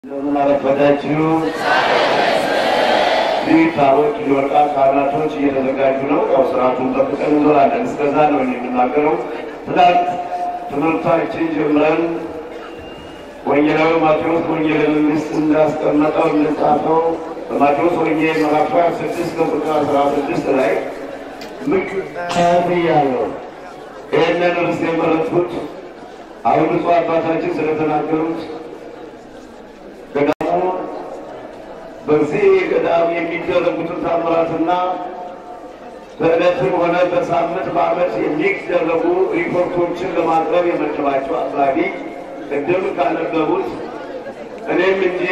እንደምን አረፈዳችሁ። ይህ ታቦት ሊወጣ ካህናቶች እየተዘጋጁ ነው። ያው ስርዓቱን ጠብቀን እንዞራለን። እስከዛ ነው እኔ የምናገረው። ትናንት ትምህርታችን ጀምረን ወንጌላዊ ማቴዎስ ወንጌለ መንግስት እንዳስቀመጠው እንደጻፈው በማቴዎስ ወንጌል ምዕራፍ ሃያ ስድስት ከቁጥር አስራ ስድስት ላይ ምክንያት እያለው ይህንን ርዕስ የመረጥኩት አሁን ብፁዕ አባታችን ስለተናገሩት ገዳሙ በዚህ ገዳም የሚደረጉትን ታምራትና በዕለትም ሆነ በሳምንት በዓመት የሚደረጉ ሪፖርቶችን ለማቅረብ የመደባቸው አቅራቢ ቅድም ካነበቡት እኔም እንጂ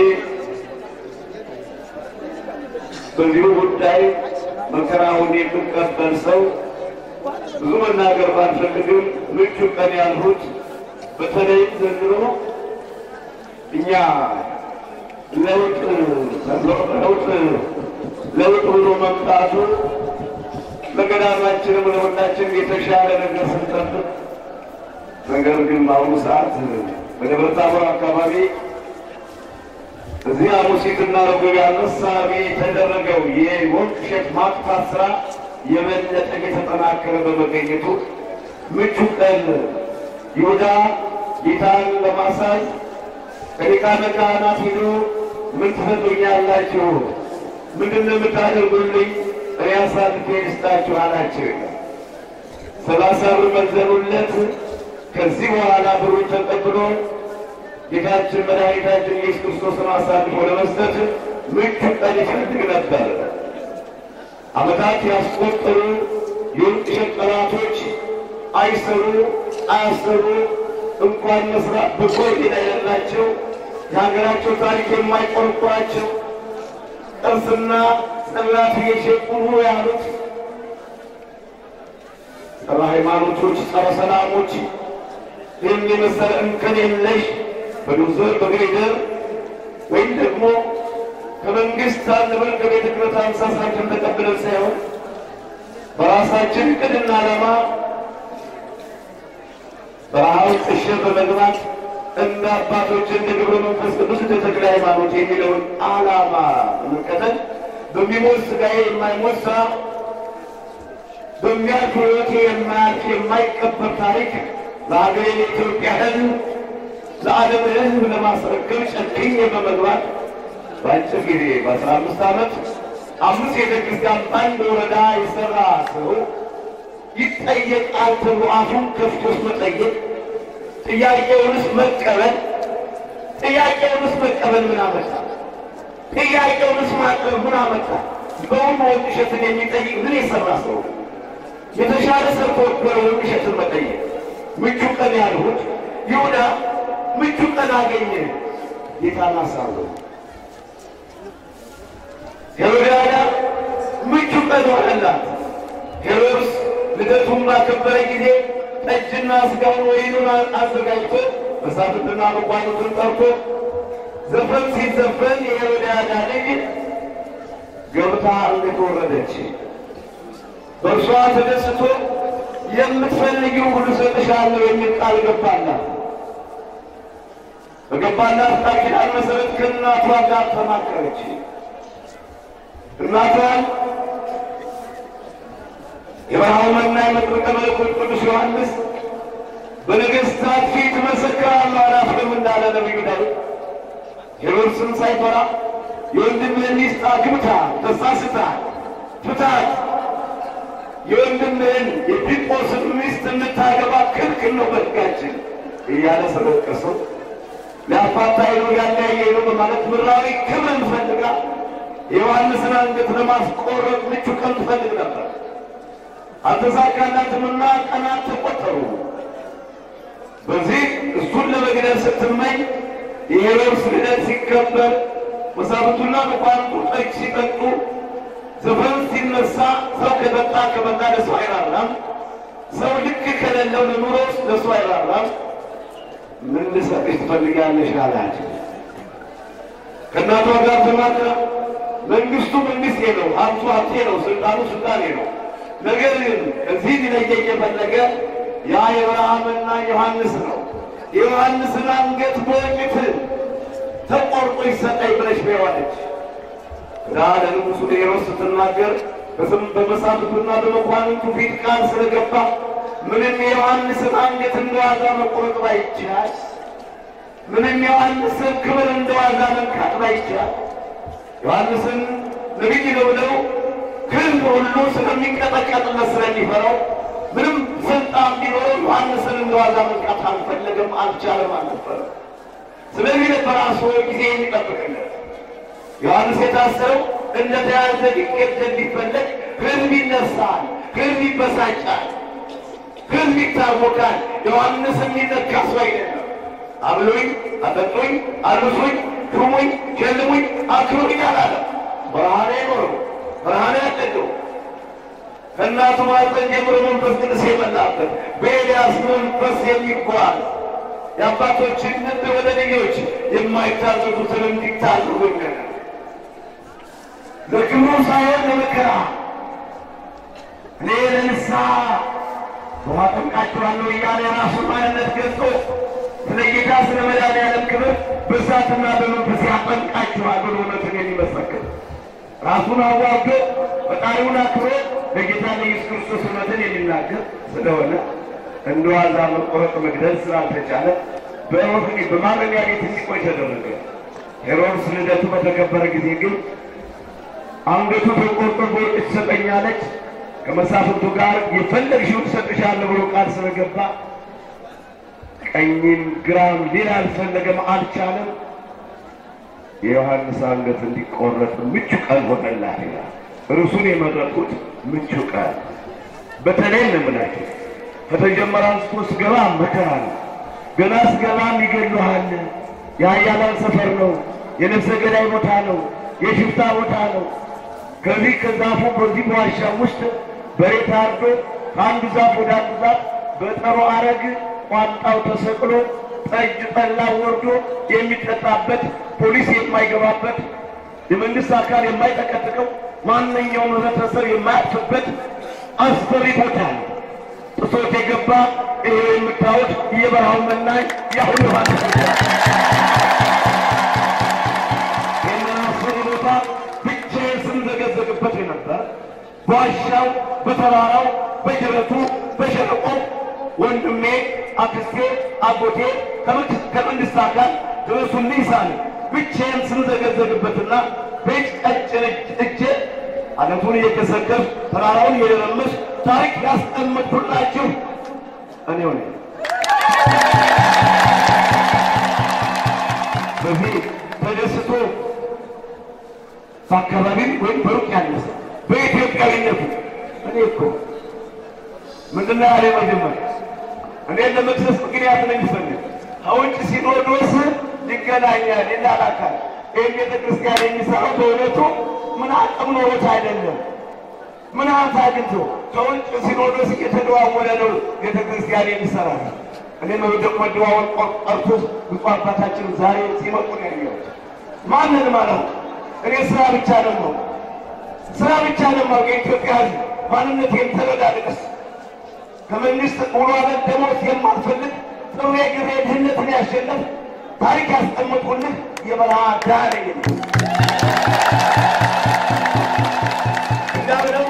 በዚሁ ጉዳይ መከራውን የምቀበል ሰው ብዙ መናገር ባልፈልግም ምቹ ቀን ያልሁት በተለይም ዘንድሮ እኛ ለውጥ ለውጥ ለውጥ ብሎ መምጣቱ ለገዳማችንም ለሁላችንም የተሻለ ነገር ስንጠብቅ፣ ነገር ግን በአሁኑ ሰዓት በደብረ ታቦር አካባቢ እዚህ አሙሲትና ረጎቢ አነሳቢ የተደረገው የወርቅ እሸት ማጥፋት ስራ የበለጠ የተጠናከረ በመገኘቱ ምቹ ቀን ይሁዳ ጌታን ለማሳይ ከሊቃነ ካህናት ሂዶ ምን ትሰጡኛላችሁ? ምንድን ነው የምታደርጉልኝ? እኔ አሳልፌ ልስጣችሁ አላቸው። ሰላሳ ብር መዘኑለት። ከዚህ በኋላ ብሩን ተቀብሎ ጌታችን መድኃኒታችን ኢየሱስ ክርስቶስን አሳልፎ ለመስጠት ምቹ ቀን ይፈልግ ነበር። ዓመታት ያስቆጠሩ የወርቅ እሸት ጠላቶች አይሰሩ አያሰሩ እንኳን መስራት ብቆ ጤና የሌላቸው የሀገራቸው ታሪክ የማይቆርቋቸው ቅርስና ጽላት እየሸቁኑ ያሉት ጸረ ሃይማኖቶች፣ ጸረ ሰላሞች ይህን የመሰለ እንከን የለሽ በዶዘር በግሬደር ወይም ደግሞ ከመንግስት አንበል ከቤተ ክህነት አንሳሳችን ተቀብለን ሳይሆን በራሳችን ቅድና ዓላማ በረሃው ጥሸት በመግባት እንደ አባቶች እንደ ግብረ መንፈስ ቅዱስ እንደ ተክለ ሃይማኖት የሚለውን ዓላማ በመከተል በሚሞት ስጋዬ የማይሞት ስራ በሚያልፍ ሕይወት የማያልፍ የማይቀበር ታሪክ ለሀገሬ ለኢትዮጵያ ሕዝብ ለዓለም ሕዝብ ለማስረከብ ጨክኜ በመግባት በአጭር ጊዜ በአስራ አምስት ዓመት አምስት ቤተክርስቲያን በአንድ ወረዳ የሰራ ሰው ይጠየቃል ተብሎ አፉን ከፍቶስ መጠየቅ፣ ጥያቄውንስ መቀበል ጥያቄውንስ መቀበል ምን አመጣ? ጥያቄውንስ ማቅረብ ምን አመጣ? በውኑ ወርቅ እሸትን የሚጠይቅ ምን የሰራ ሰው የተሻለ ሰርቶ ወደ ወርቅ እሸትን መጠየቅ ምቹ ቀን ያልሁት ይሁዳ ምቹ ቀን አገኘ። ጌታን አሳበው ሄሮድያዳ ምቹ ቀን ሆነላት። ሄሮድስ ልደቱን ባከበረ ጊዜ ጠጅና ስጋውን ወይኑን አዘጋጅቶ መሳፍንትና መኳንንቱን ጠርቶ ዘፈን ሲዘፈን የሄሮድያዳ ልጅ ገብታ እንዴት ወረደች። በእርሷ ተደስቶ የምትፈልጊው ሁሉ እሰጥሻለሁ የሚል ቃል ገባላት። በገባላት ቃል ኪዳን መሰረት ከእናቷ ጋር ተማከረች። እናቷን የበረሃው መና የመጥምቀ መለኮት ቅዱስ ዮሐንስ በነገሥታት ፊት መሰክራለሁ አላፍርም እንዳለ ነቢዩ ዳዊት ሄሮድስን ሳይፈራ የወንድምህን ሚስት አግብታ ተሳስታ ፍታት፣ የወንድምህን የፊልጶስን ሚስት እንድታገባ ክልክል ነው በሕጋችን እያለ ስለወቀሰው ሊያፋታኝ ነው ሊያለያየኝ ነው በማለት ምድራዊ ክብርን ፈልጋ የዮሐንስን አንገት ለማስቆረጥ ምቹ ቀን ትፈልግ ነበር። አልተሳካላትምና ቀናት ተቆጠሩ። በዚህ እሱን ለመግደል ስትመኝ የሄሮድስ ልደት ሲከበር መሳፍንቱና መኳንንቱ ጠጅ ሲጠጡ ዘፈን ሲነሳ ሰው ከጠጣ ከበላ ለሰው አይራራም። ሰው ልክ ከሌለው ለኑሮ ለሰው አይራራም። ምን ልሰጥሽ ትፈልጊያለሽ አላት። ከእናቷ ጋር ተማክራ መንግስቱ መንግስቴ ነው፣ ሀብቱ ሀብቴ ነው፣ ስልጣኑ ስልጣኔ ነው ነገር ግን እዚህ ሊለየኝ የፈለገ ያ የአብርሃምና ዮሐንስ ነው። የዮሐንስን አንገት በወጭት ተቆ ተቆርጦ ይሰጠኝ ብለሽ በዋለች ዳ ለንጉሱ ሄሮስ ስትናገር በስም በመሳፍንቱና በመኳንንቱ ፊት ቃል ስለገባ ምንም የዮሐንስን አንገት እንደዋዛ መቆረጥ ባይቻል ምንም የዮሐንስን ክብር እንደዋዛ መንካት ባይቻል ዮሐንስን ነቢይ ነው ብለው ሕዝብ ሁሉ ስለሚንቀጠቀጥለት ስለሚፈራው ምንም ስልጣን ቢኖረው ዮሐንስን እንደዋዛ መንካት አልፈለገም፣ አልቻለም፣ አልነበረም። ስለዚህ ነበር አስሮ ጊዜ የሚጠብቅለት ዮሐንስ የታሰረው እንደተያዘ ሊቄት እንዲፈለግ ሕዝብ ይነሳል፣ ሕዝብ ይበሳጫል፣ ሕዝብ ይታወቃል። ዮሐንስ የሚነካ ሰው አይደለም። አብሉኝ፣ አጠጡኝ፣ አልብሱኝ፣ ሹሙኝ፣ ሸልሙኝ፣ አክብሩኝ አላለም። ብርሃኔ ኖረው ብርሃኔ ያደገው ከእናቱ ማኅፀን ጀምሮ መንፈስ ቅዱስ የመላበት በኤልያስ መንፈስ የሚጓዝ የአባቶችን ልብ ወደ ልጆች የማይታዘዙትን እንዲታዘዙ ይገናል። ለክብሩ ሳይሆን ለመከራ እኔ ለንስሐ ውሃ ጠምቃችኋለሁ እያለ የራሱን ማንነት ገልጾ ስለ ጌታ ስለ መድኃኒዓለም ክብር በእሳትና በመንፈስ ያጠምቃችኋል ብሎ እውነትን የሚመሰክር ራሱን አዋርዶ ፈጣሪውን አክብሮ ለጌታ ለኢየሱስ ክርስቶስ እውነትን የሚናገር ስለሆነ እንደ ዋዛ መቆረጥ መግደል ስላልተቻለ በወህኒ በማረሚያ ቤት እንዲቆይ ተደረገ። ሄሮድስ ልደቱ በተከበረ ጊዜ ግን አንገቱ ተቆርጦ በወርቅ ትሰጠኛለች ከመሳፍንቱ ጋር የፈለግሽውን እሰጥሻለሁ ብሎ ቃል ስለገባ ቀኝም ግራም ሌላ አልፈለገም፣ አልቻለም። የዮሐንስ አንገት እንዲቆረጥ ምቹ ቀን ሆነላት ይላል። እርሱን የመረጡት ምቹ ቀን በተለይ ለምላቸው ከተጀመረ አንስቶ ስገባ መከራ ነው። ገና ስገባም ይገሉሃል። የኃያላን ሰፈር ነው። የነፍሰ ገዳይ ቦታ ነው። የሽፍታ ቦታ ነው። ከዚህ ከዛፉ በዚህ በዋሻ ውስጥ በሬ ታርዶ ከአንዱ ዛፍ ወደ አንዱ ዛፍ በጠሮ አረግ ቋንጣው ተሰቅሎ ጠጅ ጠላ ወርዶ የሚጠጣበት ፖሊስ የማይገባበት የመንግስት አካል የማይጠቀጥቀው ማንኛውም ህብረተሰብ የማያልፍበት አስፈሪ ቦታ ነው። ጥሶት የገባ ይሄ የምታዩት የበረሃው መናኝ ያሁን ዮሐንስ ይህንን አስፈሪ ቦታ ብቻዬን ስምዘገዘግበት የነበር በዋሻው፣ በተራራው፣ በጅረቱ፣ በሸለቆ ወንድሜ፣ አክስቴ፣ አጎቴ ከመንግስት አካል ድረሱልኝ ሳለ ብቻዬን ስምዘገዘግበትና በቀጭን እጄ አለቱን እየከሰከፍ ተራራውን እየደረመስ ታሪክ ያስቀመጥኩላችሁ እኔው ነኝ። በዚህ ተደስቶ በአካባቢም ወይም በሩቅ ያለ ሰው በኢትዮጵያዊነቱ እኔ እኮ ምንድን ያለ መጀመሪያ እኔን ለመክሰስ ምክንያት ነው የሚፈልግ ከውጭ ሲኖዶስ ይገናኛል ይላላካል። ይህም ቤተ ክርስቲያን የሚሰራው በእውነቱ ምን አቅም ኖሮት አይደለም፣ ምን ሀብት አግኝቶ ከውጭ ሲኖዶስ እየተደዋወለ ነው ቤተ ክርስቲያን የሚሰራ እኔ መውደቅ መደዋወል ቀርቶ ብፁዕ አባታችን ዛሬ ሲመጡ ነው ያየሁት። ማንን ማለት እኔ ስራ ብቻ ነው ስራ ብቻ ነው የኢትዮጵያ ሕዝብ ማንነቴን ተረዳድቅስ ከመንግስት ውሎ አበል ደሞዝ የማልፈልግ ጥሩ የግሬ ድህነትን ያሸነፍ ታሪክ ያስቀምጡልህ የበረሃ ዳር እንዳ ብለው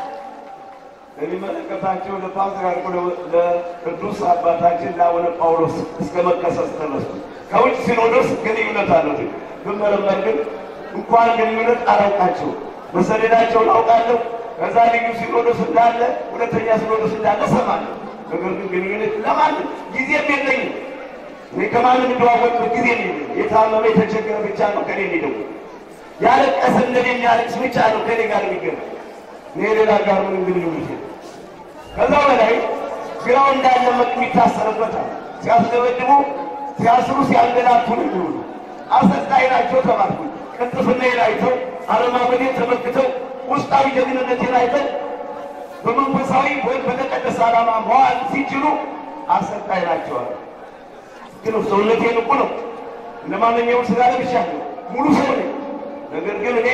የሚመለከታቸው ለፓትርያርኩ ለቅዱስ አባታችን ለአቡነ ጳውሎስ እስከ መከሰስ ደረሱ። ከውጭ ሲኖዶስ ግንኙነት አለው። ብመረመር ግን እንኳን ግንኙነት አላውቃቸው መሰደዳቸውን አውቃለሁ። ከዛ ልዩ ሲኖዶስ እንዳለ ሁለተኛ ሲኖዶስ እንዳለ ሰማለሁ። ነገር ግን ግንኙነት ለማንም ጊዜም የለኝም። እኔ ከማንም እንደዋወቅበት ጊዜ የለኝም። የታመመ የተቸገረ ብቻ ነው ከኔ የሚደውል ያለቀሰ እንደኔ የሚያለቅስ ብቻ ነው ከኔ ጋር የሚገናኝ። እኔ ሌላ ጋር ምንም ግንኙነት የለም። ከዛ በላይ ግራው እንዳለ መቅ የሚታሰርበታል። ሲያስደበድቡ ሲያስሩ ሲያንገላቱ ነው የሚውሉ። አሰልጣኝ ናቸው ተባልኩ። ቅጥፍናዬን አይተው አለማመዴን ተመልክተው ውስጣዊ ጀግንነቴን አይተው በመንፈሳዊ ወይም በተቀደሰ ዓላማ መዋል ሲችሉ አሰልጣኝ ናቸዋል። ግን ሰውነቴ ንቁ ነው። እንደ ማንኛውም ስጋ ለብሻለሁ። ሙሉ ሰው ነኝ። ነገር ግን እኔ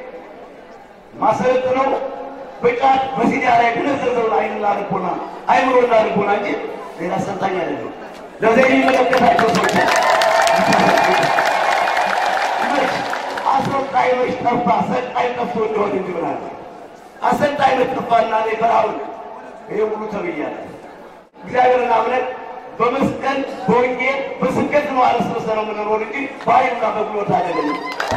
ማሰለጥነው በጫት በሲዲያ ላይ ብነዘዘውን አይንና ልቦና አይምሮና ልቦና እንጂ ሌላ አሰልጣኝ አይደለም። ለዚያ የሚመለከታቸው ሰዎች አሰልጣኝ መች ጠፋ? አሰልጣኝ ጠፍቶ እንደሆነ እንጂ ምን አለ? አሰልጣኝ መች ጠፋና እኔ በረሃውን ይሄ ሁሉ ተብያለሁ። እግዚአብሔርን አምነን በመስቀል በወንጌል በስብከት ነው አለስለሰ ነው የምንኖር እንጂ በኃይልና በጉልበት አይደለም።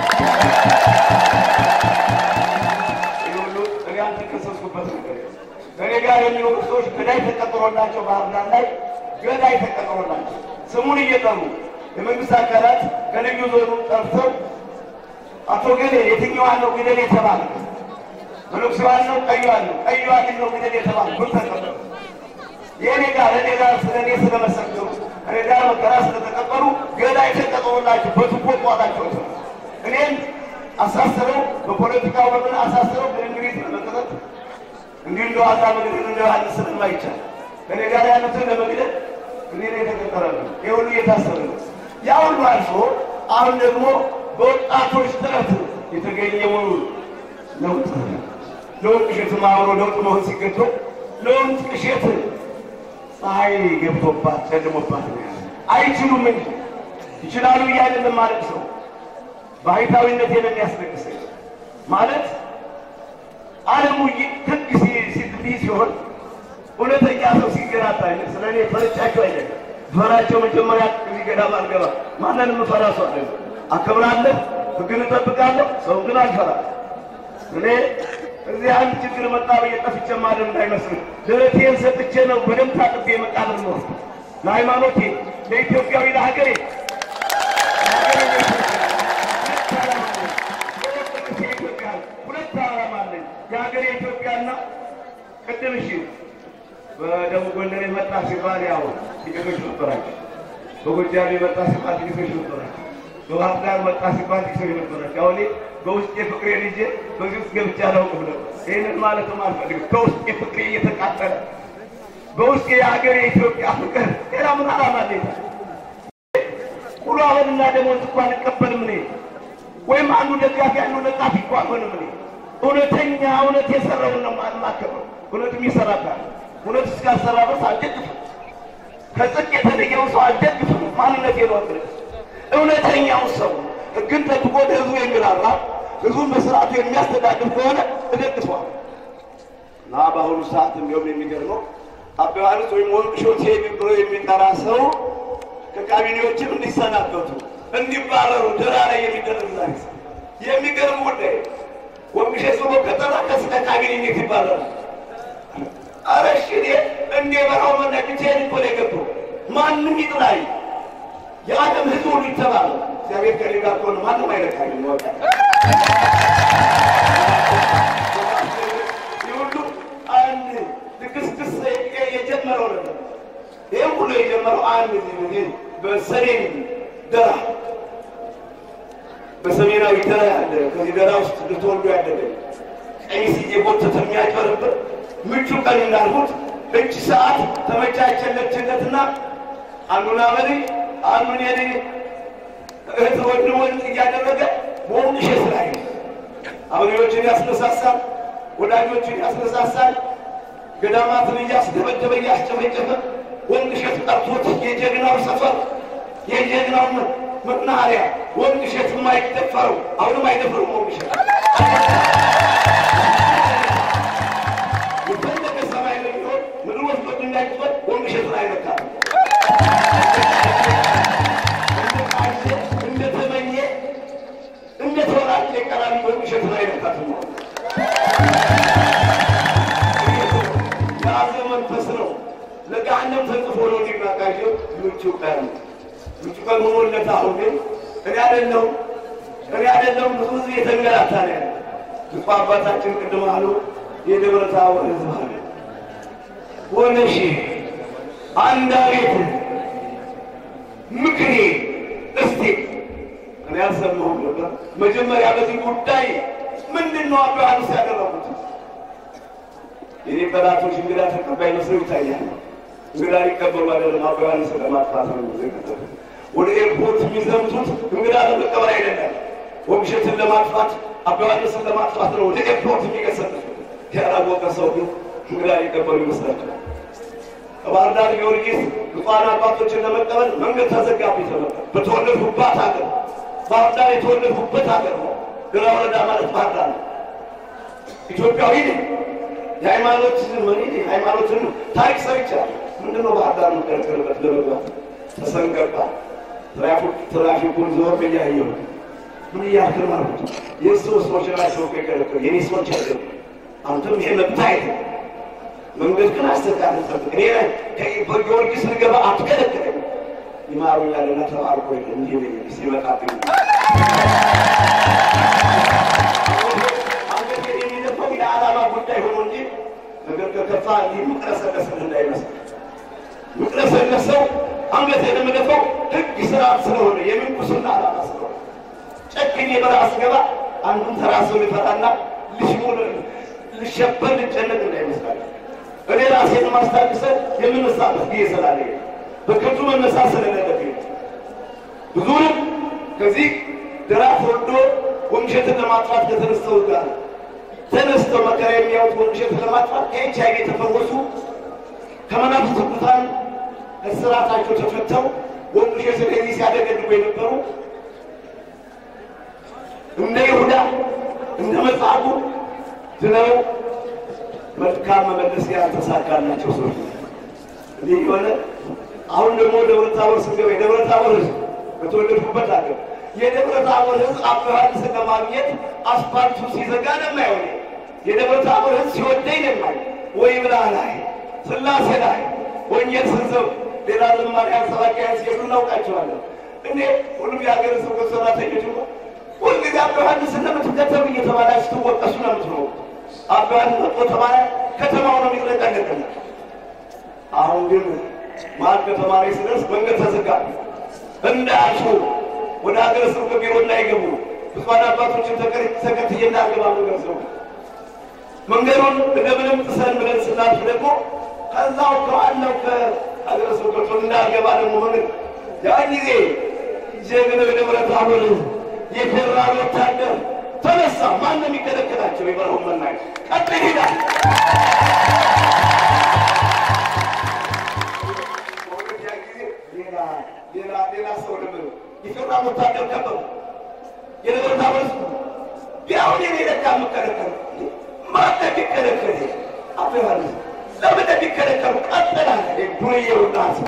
ይህ ሁሉ እኔ አልተከሰስኩበት ነገር ከእኔ ጋር የሚኖሩ ሰዎች ገዳይ ተቀጥሮላቸው ባህር ዳር ላይ ገዳይ ተቀጥሮላቸው ስሙን እየጠሩ የመንግስት አካላት ከልዩ ዞኑ ጠርተው አቶ ገሌ የትኛዋን ነው ግደል የተባለ መነኩሴዋን ነው ቀዩዋን ነው ቀዩዋን ነው ግደል የተባለ ብር ተቀበሉ። የእኔ ጋር እኔ ጋር ስለ እኔ ስለመሰከሩ እኔ ጋር መከራ ስለተቀበሉ ገዳይ ተቀጥሮላቸው በቱቦ ቋጣቸው እኔም አሳስረው በፖለቲካው በምን አሳስረው በእንግሊዝ ለመቀጠጥ እንዲህ እንደ ዋዛ ምግድን እንደ ባህል ስለማይቻል ከእኔ ጋር ያሉትን ለመግደል እኔ ነው የተቀጠረ ነው። ይህ ሁሉ እየታሰረ ነው። ያ ሁሉ አልፎ አሁን ደግሞ በወጣቶች ጥረት የተገኘው ለውጥ ለውጥ ቅሸት አብሮ ለውጥ መሆን ሲገባው ለውጥ ቅሸት ፀሐይ ገብቶባት ጨልሞባት ነው ያለ። አይችሉም እንጂ ይችላሉ እያለን ማለት ሰው ባህታዊነት የሚያስለቅሰኝ ማለት ዓለሙ ትግ ሲትልይ ሲሆን እውነተኛ ሰው ሲገናጣኝ ስለ እኔ ፈረቻቸው አይደለም። ፈራቸው መጀመሪያ እዚህ ገዳም አልገባ ማንንም ፈራ ሰው አይደለም። አከብራለሁ፣ ሕግን እጠብቃለሁ፣ ሰው ግን አልፈራም። እኔ እዚህ አንድ ችግር መጣ ብዬ ጠፍቼ ማለም እንዳይመስል ደረቴን ሰጥቼ ነው በደንብ ታጥቤ መቃብር ነው ለሃይማኖቴ፣ ለኢትዮጵያዊ፣ ለሀገሬ ሁለት ዓላማ አለኝ። የሀገሬ ኢትዮጵያና ቅድም እሺ በደቡብ ጎንደር የመጣ ሲባል ያው ጥቂቶች ነበራቸው። በጎጃም የመጣ ሲባል ጥቂቶች ነበራቸው። በባህር ዳር መጣ ሲባል ጥቂቶች ነበራቸው። አሁን በውስጤ ፍቅሬ ልጄ በዚህ ውስጥ ገብቼ አላውቅም ነበር። ይህንን ማለትም አልፈልግም። ከውስጤ ፍቅሬ እየተቃጠለ በውስጤ የሀገር የኢትዮጵያ ፍቅር ሌላ ምን ዓላማ አለኝ? ሁሉ አሁንና ደሞዝ እኮ አልቀበልም እኔ ወይም አንዱ ደጋፊ አንዱ ነቃፊ እኮ አልሆንም እኔ እውነተኛ እውነት የሰራውን ነው ማከብረው። እውነት የሚሰራበት እውነት እስካልሰራ ድረስ አልደግፍም። ከጽድቅ የተለየው ሰው አልደግፍም። ማንነት የለውም። እውነተኛው ሰው ሕግን ጠብቆ ለሕዝቡ የሚራራ ሕዝቡን በስርዓቱ የሚያስተዳድር ከሆነ እደግፈዋል እና በአሁኑ ሰዓት እንዲሁም የሚገርመው አባ ዮሐንስ ወይም ወንቅ ሾቴ ብሎ የሚጠራ ሰው ከካቢኔዎችም እንዲሰናበቱ እንዲባረሩ ደራ ላይ የሚደረግ ዛሬ የሚገርም ጉዳይ ወንቅሼ ጽሎ ከጠራ ከስከ ካቢኔነት ይባላል። አረ እሺ እኔ እንደ በራው መና ብቻዬን እኮ ነው የገባው። ማንም ይጥላኝ የዓለም ህዝብ ሁሉ ይተባለ እግዚአብሔር ከእኔ ጋር ከሆነ ማንም አይነካኝም። ወጣ ይህ ሁሉ አንድ ልክስክስ የጀመረው ነበር። ይህም ሁሉ የጀመረው አንድ በሰሜን ደራ በሰሜናዊ ደራ ያለ ከዚህ ደራ ውስጥ ልትወልዱ ያደገ ቀሚስ እየጎተተ የሚያጭበረብር ምቹ ቀን እንዳልሁት እጅ ሰዓት ተመቻቸለችለትና አንዱን አመኔ አንዱን የኔ እህት ወንድም ወንድ እያደረገ በወንቅሸት ላይ አብሬዎችን ያስነሳሳል፣ ወዳጆችን ያስነሳሳል፣ ገዳማትን እያስደበደበ እያስጨፈጨፈ ወንቅሸት ጠርቶት የጀግናው ሰፈር የጀግናው መናኸሪያ ወንቅሸት የማይደፈረው አሁንም አይደፍርም ወንቅሸት የፈለገ ሰማይ ላይ ቢሆን ምድር ወስዶ እንዳይጥፈት ወንቅሸትን አይነካም። እንደተመኘ እንደተወራጨ ቀራኒ ወንቅሸትን አይነካትም። የያዘ መንፈስ ነው። ለገሃነም ተጽፎ ነው እንዲናቃቸው ምቹ ቀን ምቹ ቀን ሆኖለት አሁን ግን እኔ አይደለሁም እኔ አይደለሁም ብዙ ጊዜ የተንገላታ ነው ያለ ብፁዕ አባታችን ቅድም አሉ የደብረ ታቦር ሕዝብ አለ ሆነሽ አንድ አቤት ምክሬ እስቲ እኔ አልሰማሁም ነበር። መጀመሪያ በዚህ ጉዳይ ምንድን ነው አባ ዮሐንስ ያደረጉት? የኔ ጠላቶች እንግዳ ተቀባይ መስለው ይታያል። እንግዳ ሊቀበሉ አይደለም፣ አባ ዮሐንስን ለማጥፋት ነው። ወደ ኤርፖርት የሚዘምቱት እንግዳ ለመቀበል አይደለም፣ ወንቅሸትን ለማጥፋት አባ ዮሐንስን ለማጥፋት ነው ወደ ኤርፖርት የሚገሰጡት። ያላወቀ ሰው ግን እንግዳ ሊቀበሉ ይመስላቸዋል። ከባህር ዳር ጊዮርጊስ ብፁዓን አባቶችን ለመቀበል መንገድ ተዘጋብኝ ተመ በተወለድሁባት ሀገር ባህር ዳር የተወለድሁበት ሀገር ነው። ግራ ወረዳ ማለት ባህር ዳር ነው። ኢትዮጵያዊ ነኝ። የሃይማኖት መሪ ነኝ። ሃይማኖትን ታሪክ ሰርቻለሁ። ምንድነው ባህር ዳር የምከለከልበት ለመግባት ተሰንገባ ትራፊኩን ዞር እያየሁ ምን እያልክ ነው አልኩት። የእሱ ሰዎች ናቸው እኮ የከለከሉ የኔ ሰዎች አይደሉም። አንተም ይሄ መብት አይደለም። መንገድ ግን አስተካክል ጠብቅ። እኔ በጊዮርጊስ ልገባ አትከለክለኝ። ይማሩኛልና ተባርኮ እንዲህ ሲመጣብኝ አንገቴን የሚደፋው የዓላማ ጉዳይ ሆኖ እንጂ ነገር ከከፋ እንዲህ ምቅለሰለስን እንዳይመስል ምቅለሰለሰው አንገቴን የምደፋው ህግ ስርዓት ስለሆነ የምንኩስና ዓላማ ስለሆነ ጨክኜ በራስ ገባ አንዱን ተራ ሰው ልፈራና ልሽሙን ልሸበር ልጨነቅ እንዳይመስላል። እኔ ራሴን ማስታግሰን የምነሳበት ጊዜ ስላለ በከንቱ መነሳት ስለሌለብኝ ብዙንም ከዚህ ድራት ወርዶ ወንጀትን ለማጥፋት ከተነስተው ጋር ተነስተው መከራ የሚያወጡ ወንጀትን ለማጥፋት ከኤች አይቪ የተፈወሱ ከመናፍስት ቅዱሳን እስራታቸው ተፈተው ወንጀት ስለዚህ ሲያደገድጉ የነበሩ እንደ ይሁዳ እንደ መጽሐፉ ድነው መልካም መመለስ ያልተሳካላቸው ሰዎች እንዲህ የሆነ አሁን ደግሞ ደብረ ታቦር ስንገባ የደብረ ታቦር ሕዝብ በተወለድኩበት አገር የደብረ ታቦር ሕዝብ አባ ዮሐንስን ለማግኘት አስፋልቱ ሲዘጋ ለማየው የደብረ ታቦር ሕዝብ ሲወደኝ ለማይ ወይ ብላ ላይ ስላሴ ላይ ወንጌል ስንዘብ ሌላ ዘማሪያን ሰባኪያን ሲሄዱ እናውቃቸዋለን። እኔ ሁሉም የሀገር ስብከት ሰራተኞች እኮ ሁልጊዜ አባ ዮሐንስ እንደምትከተሉ እየተባላችሁ ትወቀሱ ነው የምትኖሩ። አባ ዮሐንስ መጥቶ ተባለ ከተማው ነው የሚጥለቀለቅልን። አሁን ግን መሀል ከተማ ላይ ስደርስ መንገድ ተዘጋ። እንዳያልፉ ወደ ሀገረ ስብከት ቢሮ እንዳይገቡ ብፁዓን አባቶችን ተከትዬ እንዳልገባ መንገድ ነው። መንገዱን እንደምንም ጥሰን ብለን ስናልፍ ደግሞ ከዛው ከዋናው ከሀገረ ስብከቱ እንዳልገባ ደግሞ መንገድ ያን ጊዜ ጀግናው የደብረ ታቦር የፌዴራል ወታደር ተነሳ። ማን ነው የሚከለከላቸው? የበረሃውን መናኝ ቀጥ ይሄዳል። ሌላ ሰው ደግሞ የፌዴራል ወታደር ከበቡ። የደብረ ታቦር ቢያሁን የኔ ደጋ የምከለከሉ ማን እንደሚከለከል አቶ ዮሐንስ ለምን እንደሚከለከሉ ቀጥላለ ዱርዬውና ሰው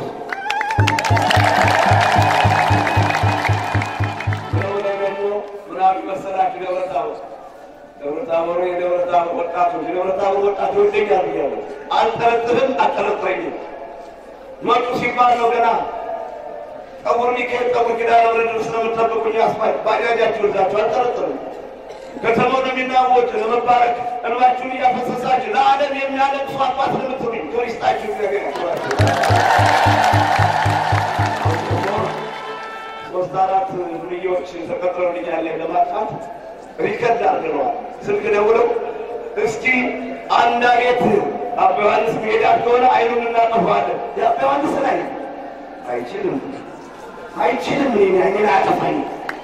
ምናምን መሰላችሁ ደብረ ታቦር ደብረ ታቦር የደብረ ታቦር ወጣቶች የደብረ ታቦር ወጣቶች ይገኛሉ እያሉ አልጠረጥርም አልጠረጥረኝም መጡ ሲባል ነው ገና ጠጉር ሚካኤል ጠጉር ኪዳነ ምሕረት ድረስ ነው የምትጠብቁኝ። አስፋልት ባጃጃችሁ እዛችሁ አልጠረጥርም። ከተማው ነው የሚናወጥ ለመባረክ እንባችሁን እያፈሰሳችሁ ለዓለም የሚያለቅሱ አባት ነው የምትሉኝ። ቱሪስታችሁ ነገር ያቸዋቸው ሶስት አራት ዱርዬዎች ተቀጥረውልኛል ለማጥፋት ሪከርድ አድርገዋል። ስልክ ደውለው እስኪ አንድ ቤት አባ ዮሐንስ መሄዳት ከሆነ አይኑን እናጠፋዋለን። የአባ ዮሐንስ ላይ አይችልም አይችልም። እኔ እኔን አያጠፋኝ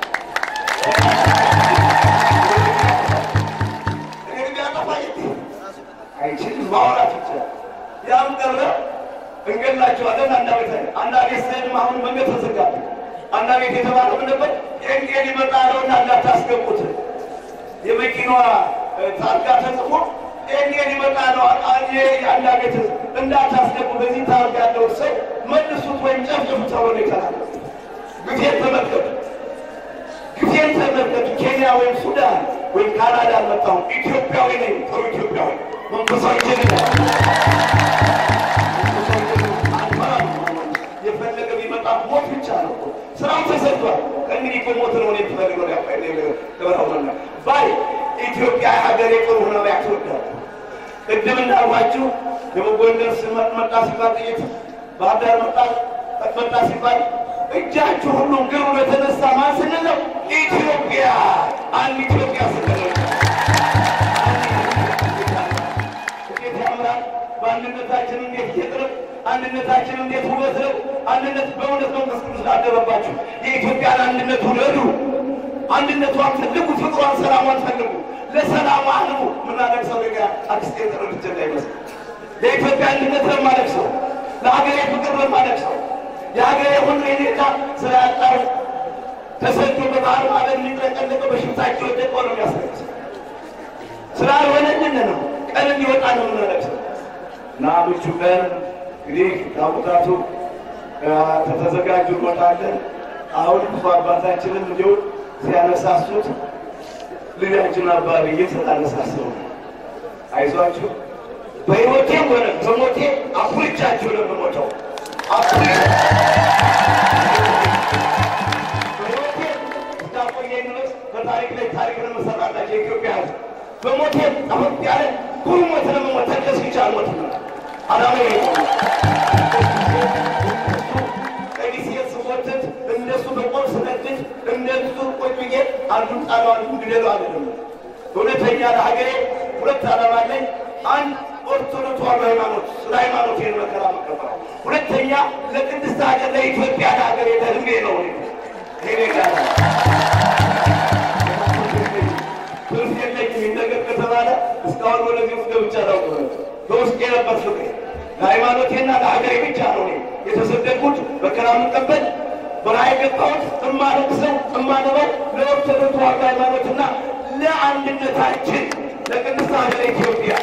እኔን ቢያጠፋኝ አይችልም። ማውራት ይችላል። ያም ቀረ እንገላቸዋለን። አንዳ ቤት አንዳ ቤት ስሄድም አሁን መንገድ ተዘጋብኝ። አንዳ ቤት የተባለው ምን ነበር? ኤንጌል ይመጣ ነውና እንዳታስገቡት የመኪናዋ ታርጋ ተጽፎ ኤንጌል ይመጣ ነው አየ አንዳ ቤት እንዳታስገቡ በዚህ ታርጋ ያለውን ሰው መልሱት ወይም ጨፍጭፉ ተብሎ ነው የተላለፈው። ጊዜን ተመልከቱ፣ ጊዜን ተመልከቱ። ኬንያ ወይም ሱዳን ወይም ካናዳ አልመጣሁም። ኢትዮጵያዊ ነኝ። ጥሩ ኢትዮጵያዊ መንፈሳዊ ጀግና የፈለገ ቢመጣ ሞት ብቻ ነው። ስራው ተሰጥቷል። ከእንግዲህ እኮ ሞት ነው የተፈለገው። ያበራውና ባይ ኢትዮጵያ ሀገሬ ጥሩ ሆነ ያትወዳል። ቅድም እንዳልኳችሁ የመጎንደር መጣ ሲባል ጥይት ባህር ዳር መጣ መጣ ሲባል እጃችሁ ሁሉም ግሩ በተነሳ ማን ስንል ነው? ኢትዮጵያ አንድ ኢትዮጵያ ስንል ነው። እንዴት ያምራል! በአንድነታችን እንዴት ይቅርብ! አንድነታችን እንዴት ውበት ነው! አንድነት በእውነት መንፈስ ቅዱስ አደረባችሁ። የኢትዮጵያን አንድነት ውለዱ። አንድነቷን ፈልጉ፣ ፍቅሯን፣ ሰላሟን ፈልጉ። ለሰላም አልቡ ምናደግ ሰው ጋ አክስቴ ተረድቼ እንዳይመስል ለኢትዮጵያ አንድነት ለማለቅ ሰው ለሀገሬ ፍቅር ለማለቅ ሰው የሀገሬ ሁሉ የኔታ ስላጣው ተሰዶ በባህር ማዕበል የሚጥለቀለቀው በሽፍታቸው ወደቀው ነው የሚያስለቅሰው። ስላልሆነልን ነው ቀን እንዲወጣ ነው የምናለቅሰው። እና ምቹ ቀን እንግዲህ ታቦታቱ ከተዘጋጁ እንወጣለን። አሁን ብዙ አባታችንም እንዲሁ ሲያነሳሱት ልጃችን አባብዬ ስላነሳሰው ነው። አይዟችሁ በሕይወቴም ሆነ በሞቴ አኩርቻችሁ ነው የምሞተው። አኩሪ በሕይወቴ እስካቆየኝ ድረስ በታሪክ ላይ ታሪክ ነው የምሰራላቸው የኢትዮጵያ ሕዝብ። በሞቴ አሁን ያለ ሁሉ ሞት ነው የምሞት ተንቀስቅሼ አልሞትም። አላማ ቀዲስ ስሞትት እንደሱ በቆም ስነግድ እንደሱ ቁጭ ብዬ አንዱን ጣሉ አንዱን ግደሉ አይደለም። እውነተኛ ለሀገሬ ሁለት ዓላማ አለኝ። አንድ ኦርቶዶክስ ተዋሕዶ ሃይማኖት ስለ ሃይማኖት ይህን መከራ መቀበል፣ ሁለተኛ ለቅድስት ሀገር ለኢትዮጵያ ለሀገሬ ለህዝቤ ነው። ይሄ ጋር ትርፍ የለኝም። ይህ ነገር ከተባለ እስካሁን ወደዚህ ውስጥ ገብቼ አላውቅም። በውስጤ ነበር ፍቅሬ ለሃይማኖቴና ለሀገሬ ብቻ ነው እኔ የተሰደድኩት መከራ የምቀበል በረሃ የገባሁት እማለቅሰው እማነበው ለኦርቶዶክስ ተዋሕዶ ሃይማኖትና ለአንድነታችን ለቅድስት ሀገር ኢትዮጵያ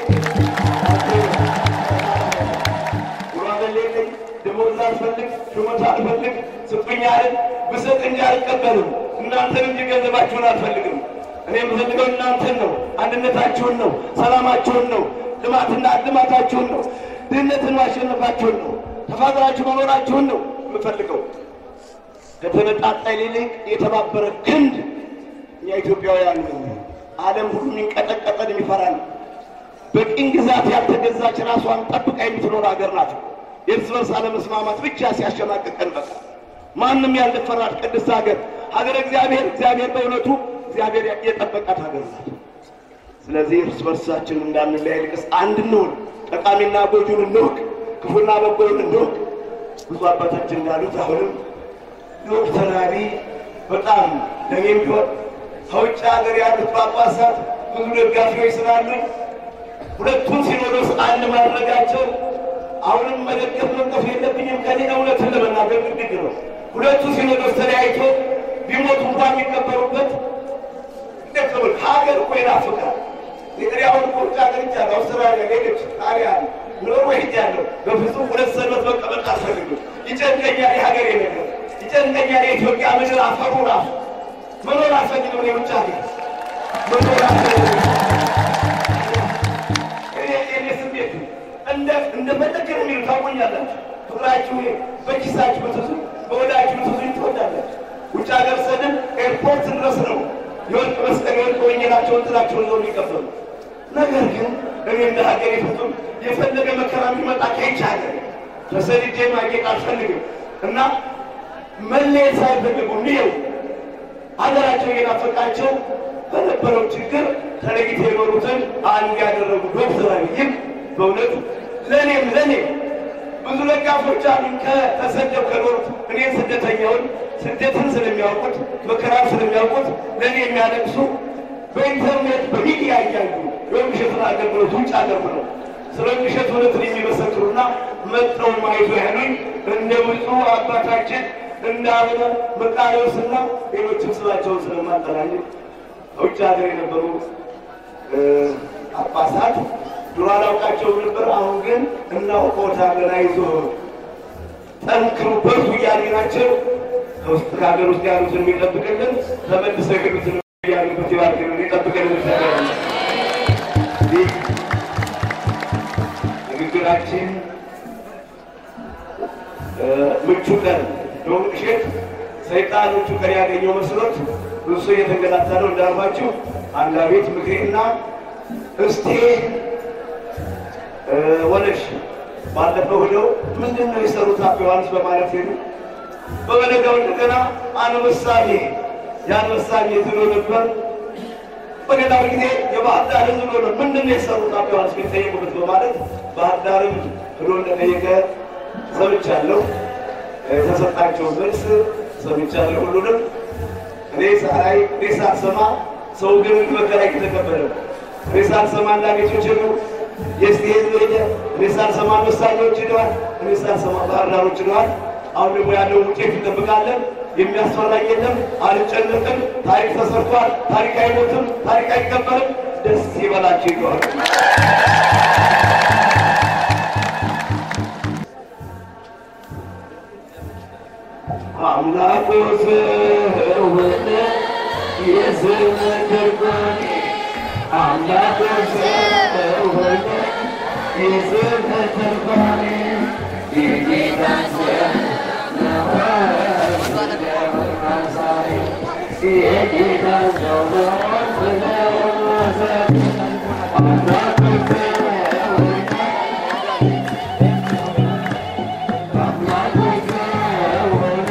ጉራበሌለኝ ደሞዝ አልፈልግ ሹመት አልፈልግ ስጡኛልን ብሰጥ እንጂ አልቀበልም። እናንተን እንጂ ገንዘባችሁን አልፈልግም። እኔ የምፈልገው እናንተን ነው፣ አንድነታችሁን ነው፣ ሰላማችሁን ነው፣ ልማትና ልማታችሁን ነው፣ ድህነትን ማሸነፋችሁን ነው፣ ተፋቅራችሁ መኖራችሁን ነው የምፈልገው። ከተነጣጣይ ይልቅ የተባበረ ክንድ እኛ ኢትዮጵያውያን ዓለም ሁሉ የሚንቀጠቀጠን የሚፈራ ነው። በቅኝ ግዛት ያልተገዛች ራሷን ጠብቃ የምትኖር ሀገር ናት። የእርስ በርስ አለመስማማት ብቻ ሲያሸማቅቀን በቃ ማንም ያልደፈራት ቅድስት ሀገር ሀገር እግዚአብሔር እግዚአብሔር በእውነቱ እግዚአብሔር የጠበቃት ሀገር ናት። ስለዚህ እርስ በርሳችን እንዳንለያይ ልቅስ አንድ እንሆን፣ ጠቃሚና ጎጁን እንወቅ፣ ክፉና በጎውን እንወቅ። ብዙ አባታችን እንዳሉት አሁንም ዶክተር አብይ በጣም ለእኔም ቢሆን ከውጭ ሀገር ያሉት ጳጳሳት ብዙ ደጋፊዎች ስላሉኝ ሁለቱን ሲኖዶስ አንድ ማድረጋቸው አሁንም መደገፍ መንቀፍ የለብኝም። ከኔ እውነትን ለመናገር ግድ ነው። ሁለቱ ሲኖዶስ ተለያይቶ ቢሞቱ እንኳን የሚቀበሩበት እንደክብል ሀገር እኮ ይናፍቃል። እንግዲህ አሁን ቁርጫ ገብቻለሁ። አውስትራሊያ፣ ሌሎች ጣሊያን፣ ኖርዌይ ሄጃለሁ። በፍጹም ሁለት ሰንበት መቀመጥ አልፈልግም። ይጨንቀኛል። የሀገሬ ነገር ይጨንቀኛል። የኢትዮጵያ ምድር አፈሩ ራሱ መኖር አልፈልግም። እኔ ውጭ ሀገር መኖር አልፈልግም። እኔ ስሜት እንደፈለግ ነው የሚሉ ታቆኛላችሁ። ፍቅራችሁ በኪሳችሁ ብትዙ በወዳችሁ ብትዙ ትወዳላችሁ። ውጭ ሀገር ሰድን ኤርፖርት ድረስ ነው የወርቅ መስቀል የወርቅ ወንጌላቸውን ጥላቸውን ነው የሚቀበሉ። ነገር ግን እኔ እንደ ሀገር ፍጹም የፈለገ መከራ የሚመጣ ከይቻ ሀገር ተሰድጄ ማጌጥ አልፈልግም እና መለየት ሳይፈልጉ እንየው ሀገራቸው የናፈቃቸው በነበረው ችግር ተለይተው የኖሩትን አንድ ያደረጉ ዶክተር አብይም በእውነት ለእኔም ለእኔም ብዙ ደጋፎች አሉኝ። ከተሰደው ከኖሩት እኔን ስደተኛውን ስደትን ስለሚያውቁት መከራን ስለሚያውቁት ለእኔ የሚያለቅሱ በኢንተርኔት በሚዲያ እያዩ ወይም እሸትን አገልግሎት ውጭ አገር ነው ስለ እሸት እውነትን የሚመሰክሩና መጥተው ማይዞ ያሉኝ እንደ ብፁዕ አባታችን እንደ አቡነ መቃርዮስና ሌሎችም ስማቸውን ስለማጠራኝ ውጭ ሀገር የነበሩ ጳጳሳት ድሮ አላውቃቸው ነበር። አሁን ግን እናውቀዎታለን። አይዞ ጠንክሩ፣ በርቱ እያሉ ናቸው። ከውስጥ ከሀገር ውስጥ ያሉትን የሚጠብቅልን ተመልሰው የሄዱትን ያሉበት ይባርክ የሚጠብቅልን እግዚአብሔር ነው። ይህ ንግግራችን ምቹ ቀን ዶም እሸት ሰይጣን ምቹ ቀን ያገኘው መስሎት ብዙ ሰው እየተንገላታ ነው። እንዳልኳችሁ አንድ አቤት ምክሬና እስቴ ወለሽ ባለፈው ሄደው ምንድን ነው የሰሩት አባ ዮሐንስ በማለት ሄዱ። በበነጋው እንደገና አንበሳሜ የአንበሳሜ ዝሎ ነበር። በሌላው ጊዜ የባህር ዳር ዝሎ ነው። ምንድን ነው የሰሩት አባ ዮሐንስ የሚጠየቁበት በማለት ባህር ዳርም ብሎ እንደጠየቀ ሰምቻለሁ። የተሰጣቸው መልስ ሰምቻለሁ። ሁሉንም እኔ ሳላይ እኔ ሳልሰማ ሰው ግን መከራ እየተቀበለ ነው። እኔ ሳልሰማ አንዳንዶች ሄዱ። የእስቲ ህዝብ ሄደ። እኔ ሳልሰማ አንበሳኞች ሄደዋል። እኔ ሳልሰማ ባህር ዳሮች ሄደዋል። አሁን ደግሞ ያለው ውጤት እንጠብቃለን። የሚያስፈራኝ የለም፣ አልጨነቅም። ታሪክ ተሰርቷል። ታሪክ አይሞትም፣ ታሪክ አይቀበልም። ደስ ይበላችሁ ይለዋል። አምላኩ ስለሆነ የስም ትርጓሜ አምላኩ ስለሆነ የስም ትርጓሜ የጌታ ስም ነው ምሳሌ የጌታ ሰው ነው ስለሆነ አምላኩ ስለሆነ አምላኩ ስለሆነ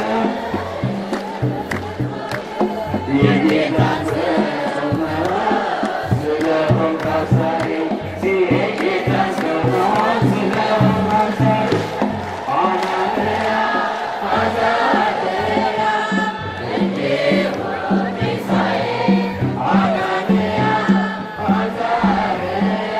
የጌታ ሰው ነው ስለሆነ ምሳሌ የጌታ ሰው ነው ስለሆነ ምሳሌ አናንያ አዛርያ አናንያ አዛርያ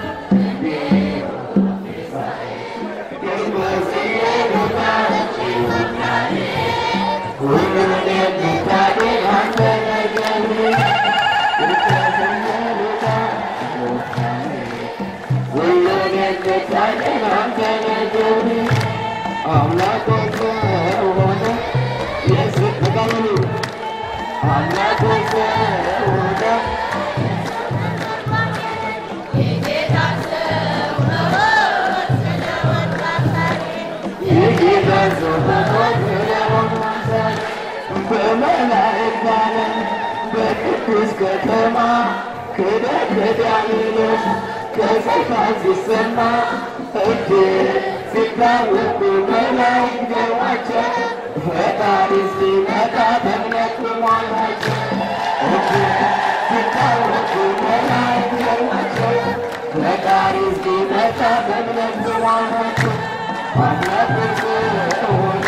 በመላእክት ዓለም በቅዱስ ከተማ ክደት ከዲያብሎስ ከሰይጣን ሲሰማ እድል ሲታወቁ መላእክት ገርሟቸው ፈጣሪ ሲመጣ በእምነት ሟላቸው እድል ሲታወቁ መላእክት ገርሟቸው ፈጣሪ ሲመጣ በእምነት ሟላቸው አምላክ ስለሆነ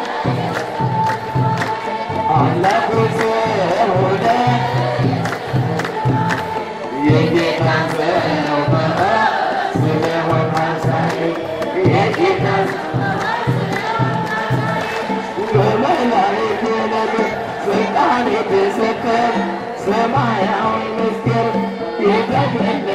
አምላክ ስለሆነ የጌታ ሰው ስለሆነ ሳይ የጌታ በመላእክት ነገር ስልጣን የተሰጠ ሰማያዊ ምስጢር የተገለጠ